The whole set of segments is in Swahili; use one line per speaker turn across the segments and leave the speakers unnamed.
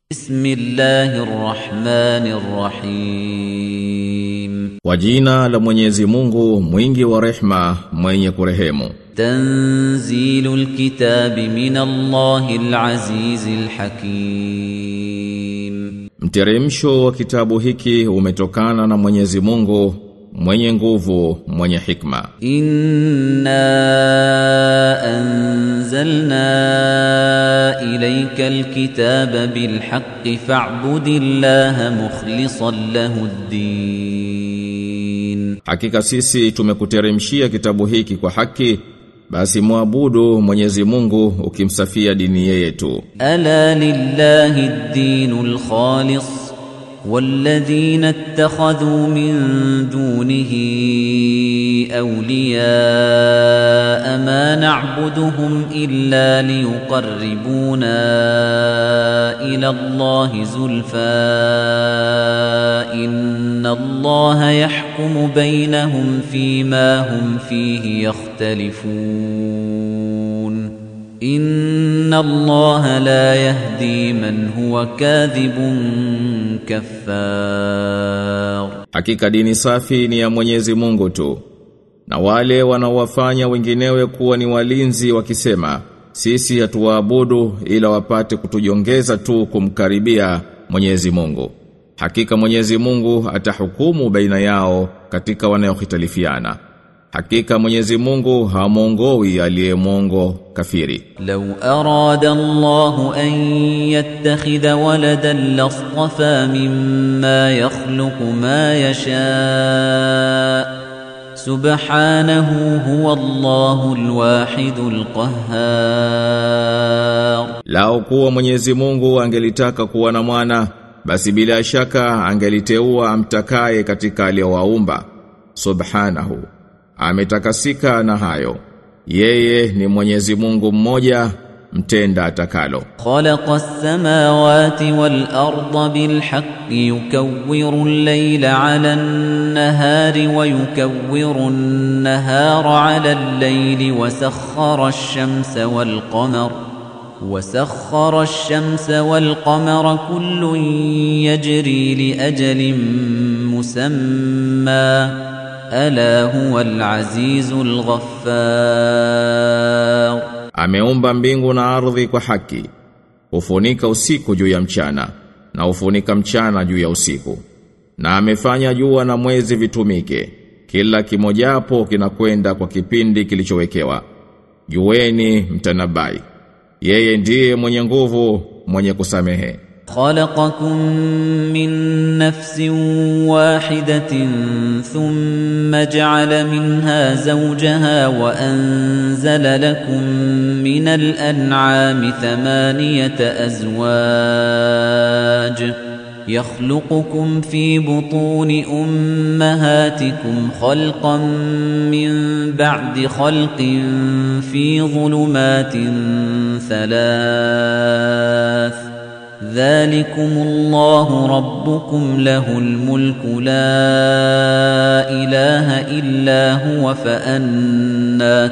بسم الله الرحمن الرحيم
Kwa jina la Mwenyezi Mungu mwingi wa rehma mwenye kurehemu
تنزيل الكتاب من الله العزيز الحكيم
Mteremsho wa kitabu hiki umetokana na Mwenyezi Mungu mwenye nguvu mwenye hikma
إنا أنزلنا إليك الكتاب بالحق فاعبد الله مخلصا له الدين
Hakika sisi tumekuteremshia kitabu hiki kwa haki basi muabudu Mwenyezi Mungu ukimsafia dini yeye tu
ألا لله الدين الخالص والذين اتخذوا من دونه أولياء ما نعبدهم إلا ليقربونا إلى الله زلفى إن الله يحكم بينهم فيما هم فيه يختلفون إن الله لا يهدي من هو كاذب كفار
Hakika dini safi ni ya Mwenyezi Mungu tu. Na wale wanaowafanya wenginewe kuwa ni walinzi wakisema, sisi hatuwaabudu ila wapate kutujongeza tu kumkaribia Mwenyezi Mungu. Hakika Mwenyezi Mungu atahukumu baina yao katika wanayohitalifiana. Hakika Mwenyezi Mungu hamuongoi aliyemwongo kafiri.
لو أراد الله أن يتخذ ولدا لاصطفى مما يخلق ما يشاء سبحانه هو الله الواحد القهار
Lao kuwa Mwenyezi Mungu angelitaka kuwa na mwana, basi bila shaka angeliteua amtakaye katika aliyowaumba. Subhanahu. Ametakasika na hayo. Yeye ni Mwenyezi Mungu mmoja, mtenda atakalo.
خلق السماوات والأرض بالحق يكور الليل على النهار ويكور النهار على الليل وسخر الشمس والقمر وسخر الشمس والقمر كل يجري لأجل مسمى ألا هو العزيز الغفار
Ameumba mbingu na ardhi kwa haki. Hufunika usiku juu ya mchana na hufunika mchana juu ya usiku. Na amefanya jua na mwezi vitumike. Kila kimojapo kinakwenda kwa kipindi kilichowekewa. Jueni mtanabai. Yeye ndiye mwenye nguvu, mwenye kusamehe.
خلقكم من نفس واحدة ثم جعل منها زوجها وأنزل لكم من الأنعام ثمانية أزواج يخلقكم في بطون أمهاتكم خلقا من بعد خلق في ظلمات ثلاث ذلكم الله ربكم له الملك لا إله إلا هو فأنا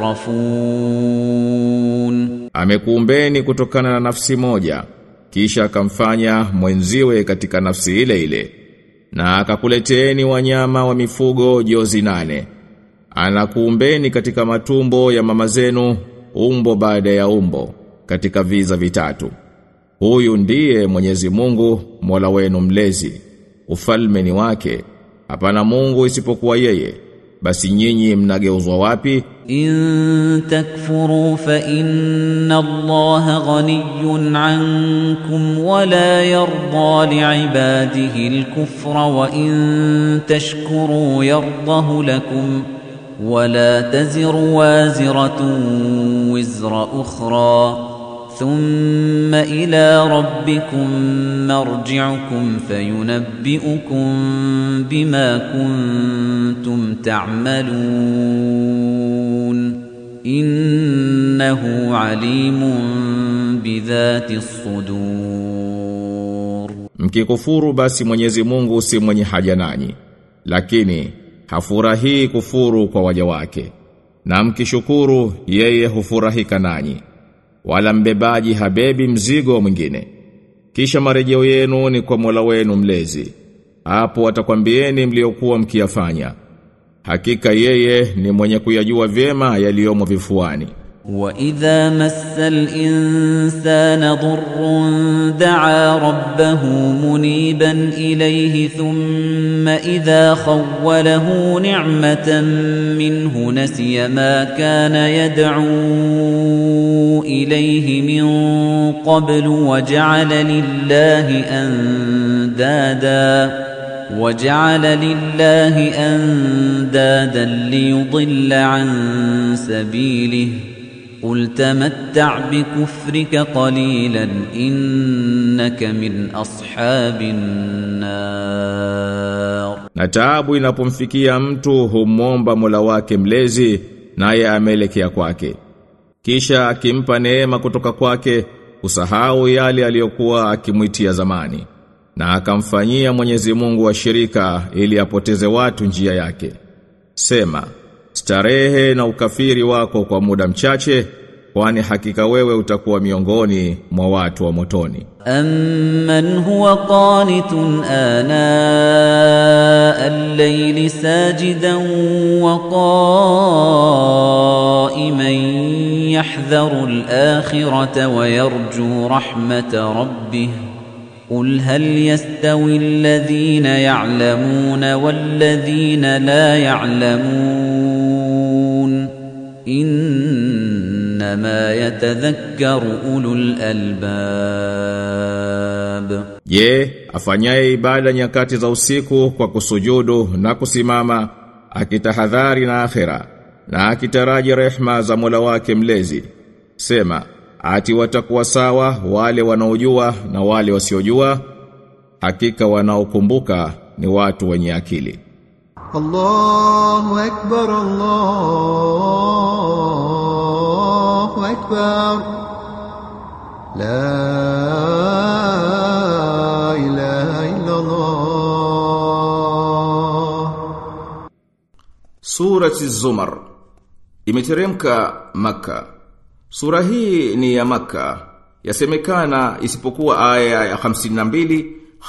تصرفون
Amekuumbeni kutokana na nafsi moja, kisha akamfanya mwenziwe katika nafsi ile ile. Na akakuleteeni wanyama wa mifugo jozi nane. Anakuumbeni katika matumbo ya mama zenu, umbo baada ya umbo, katika viza vitatu. Huyu ndiye Mwenyezi Mungu, Mola wenu mlezi. Ufalme ni wake. Hapana Mungu isipokuwa yeye. Basi nyinyi mnageuzwa wapi?
إن تكفروا فإن الله غني عنكم ولا يرضى لعباده الكفر وإن تشكروا يرضه لكم ولا تزر وازرة وزر أخرى ثم إلى ربكم مرجعكم فينبئكم بما كنتم تعملون إنه عليم بذات الصدور
Mkikufuru basi Mwenyezi Mungu si mwenye haja nanyi. Lakini hafurahii kufuru kwa waja wake. Na mkishukuru yeye hufurahika nanyi. Wala mbebaji habebi mzigo mwingine. kisha marejeo yenu ni kwa Mola wenu mlezi hapo atakwambieni mliokuwa mkiyafanya hakika yeye ni mwenye kuyajua vyema yaliyomo vifuani
وإذا مس الإنسان ضر دعا ربه منيبا إليه ثم إذا خوله نعمة منه نسي ما كان يدعو إليه من قبل وجعل لله أندادا وجعل لله أندادا ليضل عن سبيله قل تمتع بكفرك قليلا إنك من أصحاب النار
na taabu inapomfikia mtu humomba Mola wake mlezi naye ameelekea kwake kisha akimpa neema kutoka kwake usahau yale aliyokuwa akimwitia zamani na akamfanyia Mwenyezi Mungu wa shirika ili apoteze watu njia yake sema starehe na ukafiri wako kwa muda mchache kwani hakika wewe utakuwa miongoni mwa watu wa motoni
أمن هو قانت آناء الليل ساجدا وقائما يحذر الآخرة ويرجو رحمة ربه قل هل يستوي الذين يعلمون والذين لا يعلمون إنما يتذكر أولو الألباب
Je, afanyaye ibada nyakati za usiku kwa kusujudu na kusimama akitahadhari na akhera na akitaraji rehma za Mola wake mlezi sema ati watakuwa sawa wale wanaojua na wale wasiojua hakika wanaokumbuka ni watu wenye akili
الله أكبر الله أكبر لا إله إلا الله
Surati Zumar imeteremka Maka. Sura hii ni ya Maka. Yasemekana isipokuwa aya ya 52,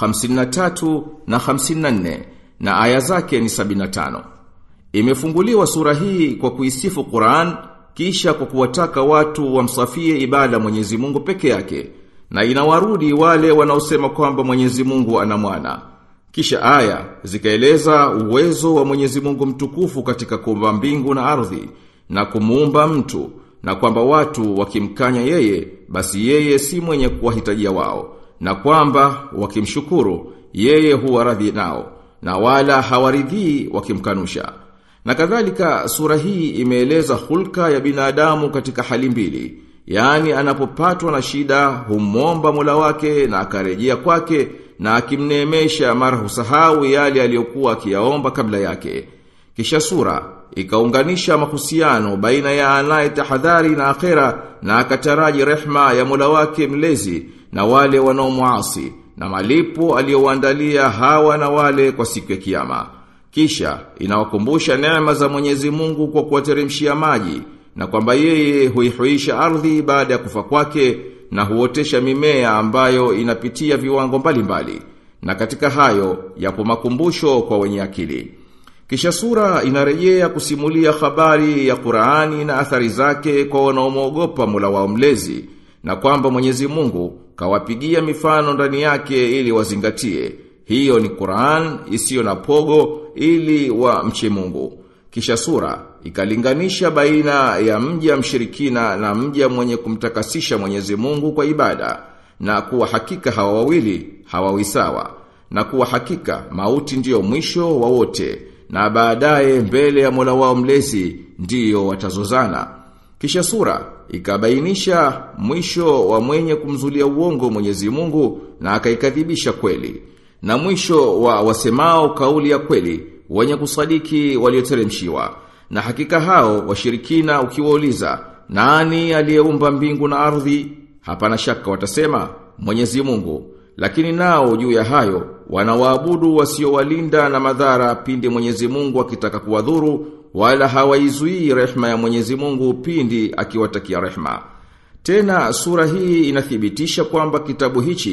53 na 54 na aya zake ni 75. Imefunguliwa sura hii kwa kuisifu Qur'an kisha kwa kuwataka watu wamsafie ibada Mwenyezi Mungu peke yake na inawarudi wale wanaosema kwamba Mwenyezi Mungu ana mwana. Kisha aya zikaeleza uwezo wa Mwenyezi Mungu mtukufu katika kuumba mbingu na ardhi na kumuumba mtu na kwamba watu wakimkanya yeye basi yeye si mwenye kuwahitajia wao na kwamba wakimshukuru yeye huwa radhi nao na wala hawaridhii wakimkanusha. Na kadhalika sura hii imeeleza hulka ya binadamu katika hali mbili. Yaani anapopatwa na shida humomba Mola wake na akarejea kwake na akimneemesha mara husahau yale aliyokuwa akiyaomba kabla yake. Kisha sura ikaunganisha mahusiano baina ya anaye tahadhari na akhera na akataraji rehma ya Mola wake mlezi na wale wanaomuasi na malipo aliyowaandalia hawa na wale kwa siku ya kiyama. Kisha inawakumbusha neema za Mwenyezi Mungu kwa kuwateremshia maji na kwamba yeye huihuisha ardhi baada ya kufa kwake na huotesha mimea ambayo inapitia viwango mbalimbali. Na katika hayo yapo makumbusho kwa wenye akili. Kisha sura inarejea kusimulia habari ya Qur'ani na athari zake kwa wanaomwogopa Mola wao mlezi na kwamba Mwenyezi Mungu kawapigia mifano ndani yake ili wazingatie. Hiyo ni Qur'an isiyo na pogo ili wa mche Mungu. Kisha sura ikalinganisha baina ya mja mshirikina na mja mwenye kumtakasisha Mwenyezi Mungu kwa ibada na kuwa hakika hawa wawili hawawi sawa na kuwa hakika mauti ndiyo mwisho wa wote na baadaye mbele ya Mola wao mlezi ndiyo watazozana. Kisha sura ikabainisha mwisho wa mwenye kumzulia uongo Mwenyezi Mungu na akaikadhibisha kweli. Na mwisho wa wasemao kauli ya kweli wenye kusadiki walioteremshiwa. Na hakika hao washirikina ukiwauliza nani aliyeumba mbingu na ardhi? Hapana shaka watasema Mwenyezi Mungu. Lakini nao juu ya hayo wanawaabudu wasiowalinda na madhara pindi Mwenyezi Mungu akitaka kuwadhuru wala hawaizuii rehma ya Mwenyezi Mungu pindi akiwatakia rehma. Tena sura hii inathibitisha kwamba kitabu hichi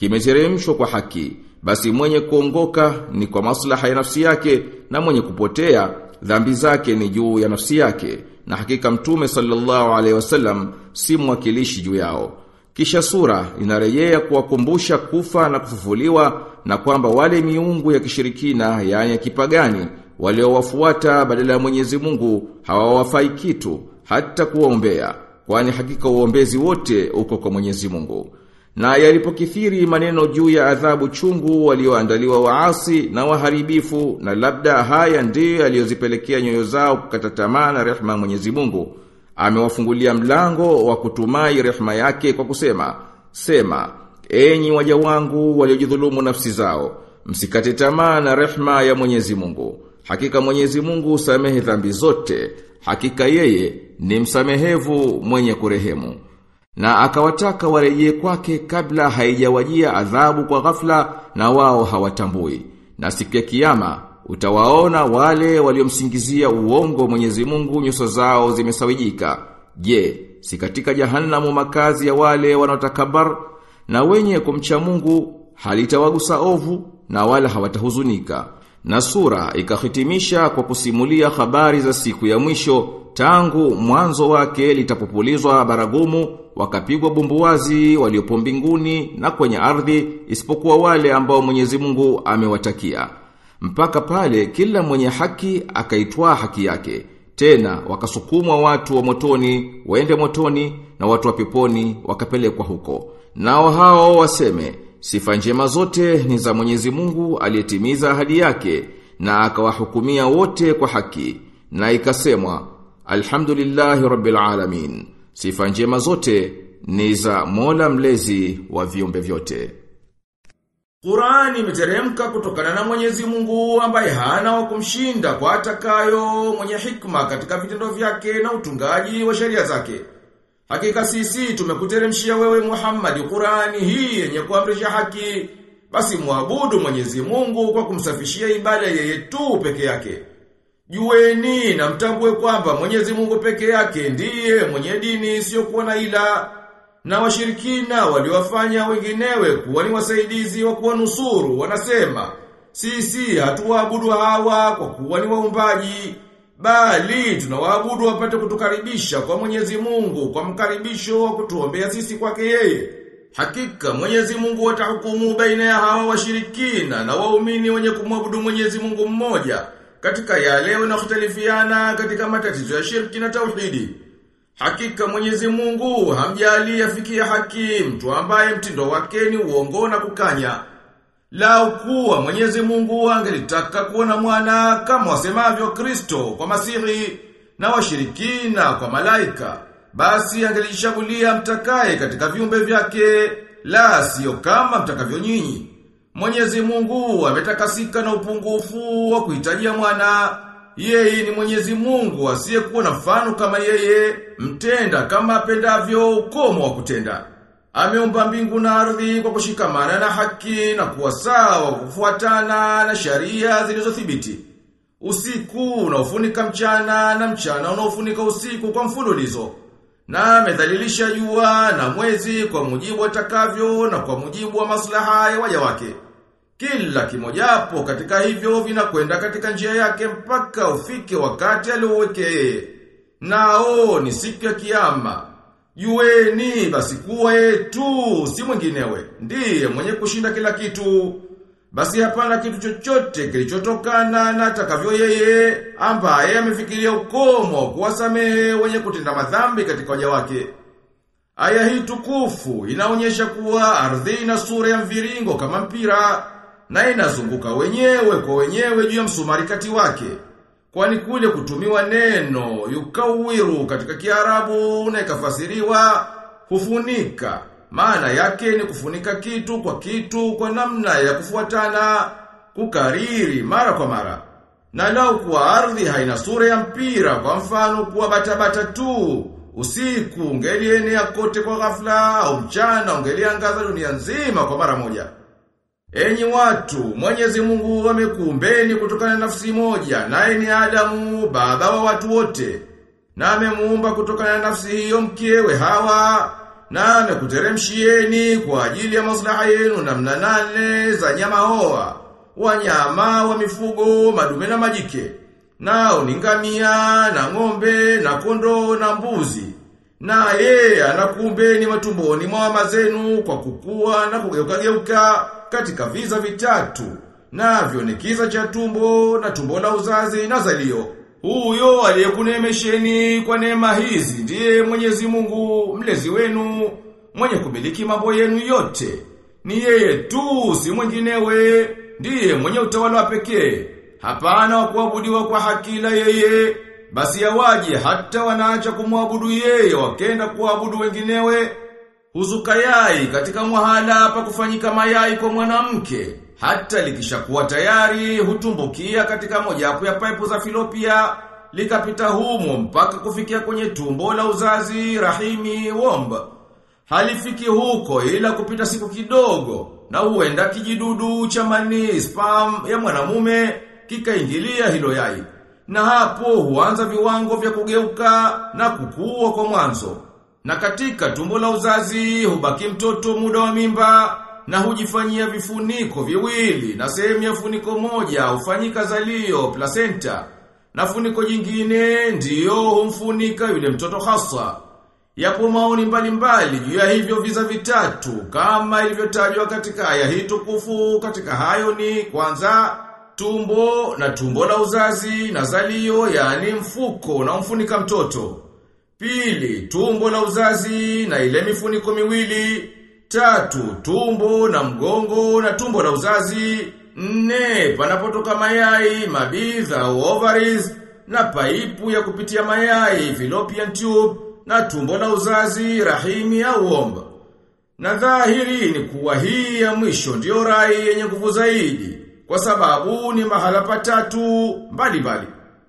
kimeteremshwa kwa haki basi mwenye kuongoka ni kwa maslaha ya nafsi yake na mwenye kupotea dhambi zake ni juu ya nafsi yake na hakika mtume sallallahu alaihi wasallam si mwakilishi juu yao kisha sura inarejea kuwakumbusha kufa na kufufuliwa na kwamba wale miungu ya kishirikina yaani ya kipagani waliowafuata badala ya Mwenyezi Mungu hawawafai kitu hata kuwaombea kwani hakika uombezi wote uko kwa Mwenyezi Mungu na yalipokithiri maneno juu ya adhabu chungu walioandaliwa waasi na waharibifu na labda haya ndiyo yaliyozipelekea nyoyo zao kukata tamaa na rehema Mwenyezi Mungu amewafungulia mlango wa kutumai rehema yake kwa kusema sema enyi waja wangu waliojidhulumu nafsi zao msikate tamaa na rehema ya Mwenyezi Mungu hakika Mwenyezi Mungu usamehe dhambi zote hakika yeye ni msamehevu mwenye kurehemu na akawataka warejee kwake kabla haijawajia adhabu kwa ghafla na wao hawatambui na siku ya kiyama utawaona wale waliomsingizia uongo Mwenyezi Mungu nyuso zao zimesawijika je si katika jahannamu makazi ya wale wanaotakabar na wenye kumcha Mungu halitawagusa ovu na wala hawatahuzunika na sura ikahitimisha kwa kusimulia habari za siku ya mwisho tangu mwanzo wake litapopulizwa baragumu wakapigwa bumbuwazi waliopo mbinguni na kwenye ardhi isipokuwa wale ambao Mwenyezi Mungu amewatakia mpaka pale kila mwenye haki akaitwaa haki yake tena wakasukumwa watu wa motoni waende motoni na watu wa peponi wakapelekwa huko nao hao waseme sifa njema zote ni za Mwenyezi Mungu aliyetimiza ahadi yake na akawahukumia wote kwa haki na ikasemwa Alhamdulillahi Rabbil Alamin. Sifa njema zote ni za Mola mlezi wa viumbe vyote. Qur'ani imeteremka kutokana na Mwenyezi Mungu ambaye hana wa kumshinda kwa atakayo mwenye hikma katika vitendo vyake na utungaji wa sheria zake. Hakika sisi tumekuteremshia wewe Muhammad Qur'ani hii yenye kuamrisha haki. Basi muabudu Mwenyezi Mungu kwa kumsafishia ibada yeye tu peke yake. Jueni na mtambue kwamba Mwenyezi Mungu peke yake ndiye mwenye dini isiyokuwa na ila na washirikina waliwafanya wenginewe kuwa ni wasaidizi wa kuwanusuru wanasema sisi hatuwaabudu hawa kwa kuwa ni waumbaji bali tunawaabudu wapate kutukaribisha kwa Mwenyezi Mungu kwa mkaribisho wa kutuombea sisi kwake yeye Hakika Mwenyezi Mungu atahukumu baina ya hawa washirikina na waumini wenye kumwabudu Mwenyezi Mungu mmoja katika yale wanayohtalifiana katika matatizo ya shirki na tauhidi. Hakika Mwenyezi Mungu hamjali afikia haki mtu ambaye mtindo wake ni uongo na kukanya. Lau kuwa Mwenyezi Mungu angelitaka kuona mwana kama wasemavyo Kristo kwa Masihi na washirikina kwa malaika, basi angelichagulia mtakaye katika viumbe vyake, la sio kama mtakavyo nyinyi. Mwenyezi Mungu ametakasika na upungufu wa kuhitajia mwana. Yeye ni Mwenyezi Mungu asiyekuwa na mfano kama yeye, mtenda kama apendavyo ukomo wa kutenda. Ameumba mbingu na ardhi kwa kushikamana na haki na kuwa sawa kufuatana na sharia zilizothibiti. Usiku unaofunika mchana na mchana unaofunika usiku kwa mfululizo. Na amedhalilisha jua na mwezi kwa mujibu atakavyo na kwa mujibu wa maslaha ya waja wake. Kila kimojapo katika hivyo vinakwenda katika njia yake mpaka ufike wakati aliowekee. Nao ni siku ya kiyama. Jueni basi kuwa yetu si mwinginewe. Ndiye mwenye kushinda kila kitu. Basi hapana kitu chochote kilichotokana na atakavyo yeye ambaye amefikiria ukomo kuwasamehe wenye kutenda madhambi katika waja wake. Aya hii tukufu inaonyesha kuwa ardhi ina sura ya mviringo kama mpira na inazunguka wenyewe kwa wenyewe juu ya msumari kati wake. Kwani kule kutumiwa neno yukawiru katika Kiarabu na ikafasiriwa hufunika. Maana yake ni kufunika kitu kwa kitu kwa namna ya kufuatana, kukariri mara kwa mara. Na lau kuwa ardhi haina sura ya mpira kwa mfano kuwa batabata tu, usiku ungelienea kote kwa ghafla au mchana ungeliangaza dunia nzima kwa mara moja. Enyi watu, Mwenyezi Mungu amekuumbeni kutokana na nafsi moja, naye ni Adamu, baba wa watu wote. Na amemuumba kutokana na nafsi hiyo mkewe Hawa, na amekuteremshieni kwa ajili ya maslaha yenu namna nane za nyama hoa, wanyama wa mifugo, madume na majike. Nao ni ngamia na ng'ombe na kondoo na mbuzi. Na yeye anakuumbeni matumboni mwa mama zenu kwa kukua na kugeuka geuka katika viza vitatu. Navyo ni kiza cha tumbo na tumbo la uzazi na zalio. Huyo aliyekunemesheni kwa neema hizi ndiye Mwenyezi Mungu mlezi wenu mwenye kumiliki mambo yenu yote. Ni yeye tu si mwinginewe, ndiye mwenye utawala wa pekee. Hapana wa kuabudiwa kwa hakila yeye, basi yawaje hata wanaacha kumwabudu yeye wakenda kuabudu wenginewe. Huzuka yai katika mwahala pa kufanyika mayai kwa mwanamke, hata likishakuwa tayari hutumbukia katika mojawapo ya paipu za filopia, likapita humo mpaka kufikia kwenye tumbo la uzazi rahimi womba. Halifiki huko ila kupita siku kidogo na huenda kijidudu cha mani spam ya mwanamume kikaingilia hilo yai. Na hapo huanza viwango vya kugeuka na kukua kwa mwanzo. Na katika tumbo la uzazi hubaki mtoto muda wa mimba na hujifanyia vifuniko viwili na sehemu ya funiko moja hufanyika zalio placenta na funiko jingine ndiyo humfunika yule mtoto hasa. Yapo maoni mbalimbali juu ya hivyo viza vitatu kama ilivyotajwa katika aya hii tukufu katika hayo ni kwanza tumbo na tumbo la uzazi na zalio yani mfuko na mfunika mtoto. Pili, tumbo la uzazi na ile mifuniko miwili. Tatu, tumbo na mgongo na tumbo la uzazi. Nne, panapotoka mayai, mabidha, ovaries, na paipu ya kupitia mayai, fallopian tube, na tumbo la uzazi, rahimi au omba. Na dhahiri ni kuwa hii ya mwisho ndiyo rai yenye nguvu zaidi, kwa sababu ni mahala patatu mbali mbali.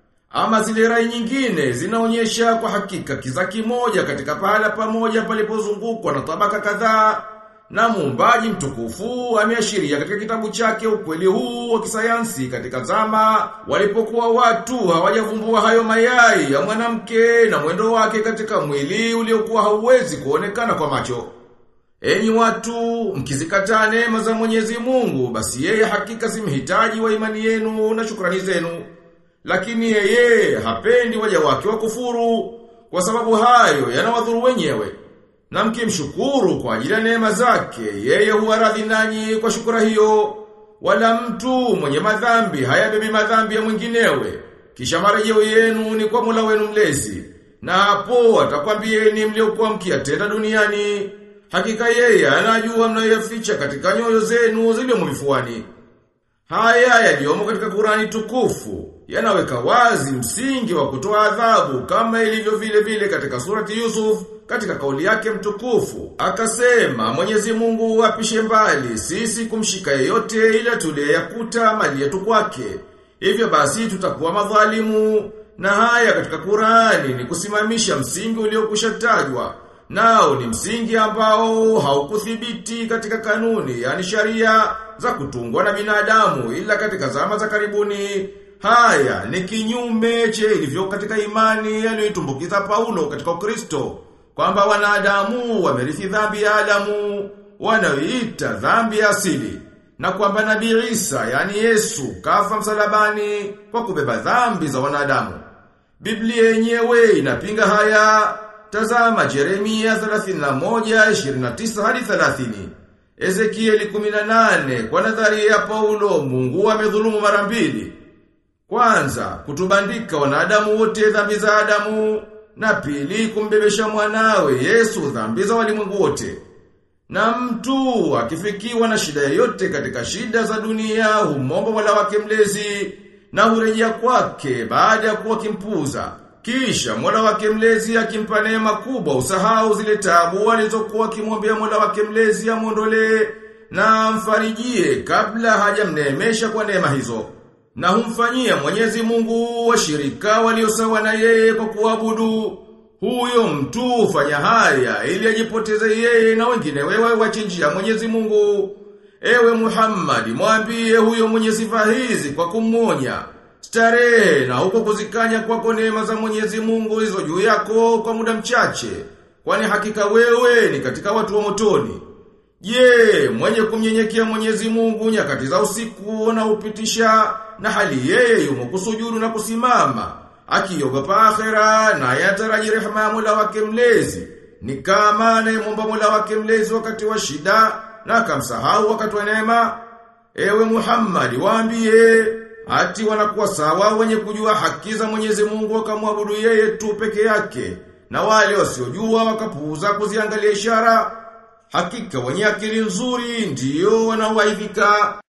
Ama zile rai nyingine zinaonyesha kwa hakika kiza kimoja katika pahala pamoja palipozungukwa na tabaka kadhaa na muumbaji mtukufu ameashiria katika kitabu chake ukweli huu wa kisayansi katika zama walipokuwa watu hawajavumbua hayo mayai ya mwanamke na mwendo wake katika mwili uliokuwa hauwezi kuonekana kwa macho. Enyi watu, mkizikataa neema za Mwenyezi Mungu, basi yeye hakika si mhitaji wa imani yenu na shukrani zenu. Lakini yeye hapendi waja wake wa kufuru, kwa sababu hayo yanawadhuru wenyewe. Na mkimshukuru kwa ajili ya neema zake, yeye huwa radhi nanyi kwa shukura hiyo. Wala mtu mwenye madhambi hayabebi madhambi ya mwinginewe. Kisha marejeo yenu ni kwa Mola wenu mlezi. Na hapo atakwambieni mliokuwa mkiyatenda duniani. Hakika yeye anajua mnayoyaficha katika nyoyo zenu ziliomo vifuani. Haya yaliyomo katika Qurani tukufu yanaweka wazi msingi wa kutoa adhabu kama ilivyo vile vile katika surati Yusuf katika kauli yake mtukufu. Akasema Mwenyezi Mungu apishe mbali sisi kumshika yeyote ila tuliyakuta mali yetu kwake. Hivyo basi tutakuwa madhalimu na haya katika Qurani ni kusimamisha msingi uliokushatajwa. Nao ni msingi ambao haukuthibiti katika kanuni, yani sharia za kutungwa na binadamu ila katika zama za karibuni. Haya ni kinyume che ilivyo katika imani yaliyoitumbukiza Paulo katika Ukristo kwamba wanadamu wamerithi dhambi ya Adamu wanaoita dhambi ya asili na kwamba Nabii Isa yani Yesu kafa msalabani kwa kubeba dhambi za wanadamu. Biblia yenyewe inapinga haya. Tazama Jeremia 31:29 hadi 30. Ezekieli 18 kwa nadharia ya Paulo Mungu amedhulumu mara mbili. Kwanza, kutubandika wanadamu wote dhambi za Adamu, na pili kumbebesha mwanawe Yesu dhambi za walimwengu wote. Na mtu akifikiwa na shida yoyote katika shida za dunia humomba Mola wake mlezi na hurejea kwake baada ya kuwa kimpuza. Kisha Mola wake mlezi akimpa neema kubwa usahau zile taabu alizokuwa akimwambia Mola wake mlezi amuondolee na amfarijie kabla hajamneemesha kwa neema hizo. Na humfanyia Mwenyezi Mungu washirika waliosawa na yeye kwa kuabudu. Huyo mtu hufanya haya ili ajipoteze yeye na wengine wewe wachinjia Mwenyezi Mungu. Ewe Muhammad, mwambie huyo mwenye sifa hizi kwa kumwonya. Starehe na huko kuzikanya kwako neema za Mwenyezi Mungu hizo juu yako kwa muda mchache. kwani hakika wewe ni katika watu wa motoni. Je, mwenye kumnyenyekea Mwenyezi Mungu nyakati za usiku na upitisha na hali yeye yumo kusujudu na kusimama, akiogopa akhera na yataraji rehema ya Mola wake mlezi. Ni kama anayemwomba Mola wake mlezi wakati wa shida na akamsahau wakati wa neema. Ewe Muhammad, waambie ati wanakuwa sawa wenye kujua haki za Mwenyezi Mungu wakamwabudu yeye tu peke yake na wale wasiojua wakapuuza kuziangalia ishara. Hakika wenye akili nzuri ndiyo wanaoaidhika.